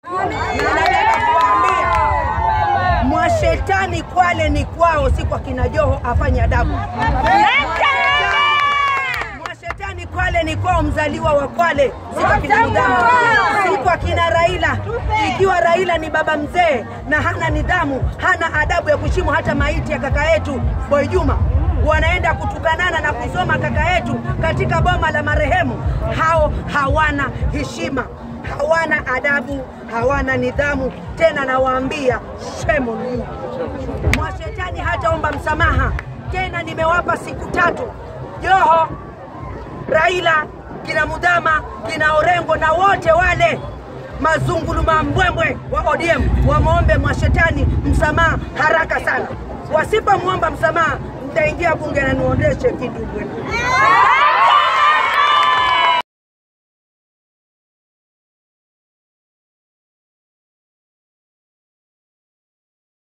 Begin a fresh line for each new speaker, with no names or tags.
Na nataka kuwaambia mwashetani Kwale ni kwao, si kwa kina Joho afanye adabu. Mwashetani Kwale ni kwao, mzaliwa wa Kwale, si kwa kina nidhamu, si kwa kina Raila. Ikiwa Raila ni baba mzee na hana nidhamu, hana adabu ya kuheshimu hata maiti ya kaka yetu Boy Juma, wanaenda kutukanana na kusoma kaka yetu katika boma la marehemu, hao hawana heshima hawana adabu, hawana nidhamu. Tena nawaambia shame on you. Mwashetani hataomba msamaha tena. Nimewapa siku tatu, Joho, Raila, kina Mudhama, kina Orengo na wote wale mazunguluma mbwembwe wa ODM wamwombe mwashetani msamaha haraka sana. Wasipomwomba msamaha, mtaingia bunge na niondeshe kidumbwe.